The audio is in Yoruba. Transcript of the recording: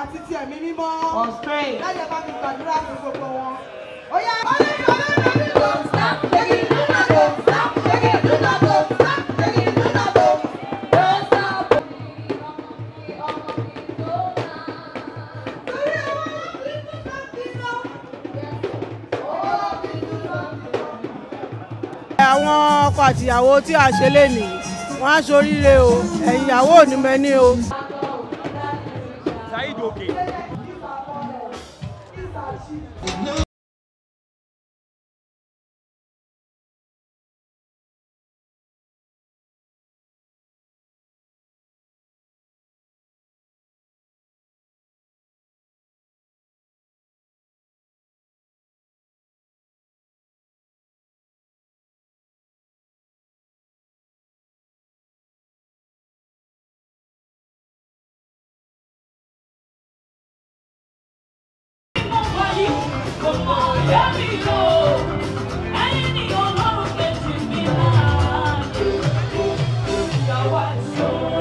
àti ti ẹ̀mí mímọ́. or strength. láyé bá mi gbàdúrà fún gbogbo wọn. ó yá ọlọ́run ọlọ́run mi kò stop taking do not go stop taking do not go stop taking do not go. Don't stop. Torí àwọn ọmọbìnrin tó bá ti lọ. Ọmọbìnrin tó bá ti lọ. àwọn ọkọ àtìyàwó tí a ṣe lè nì wọn á ṣoríire o ẹ̀yin ìyàwó ò ní mẹ́ni o. Saheed Oke. Thank you.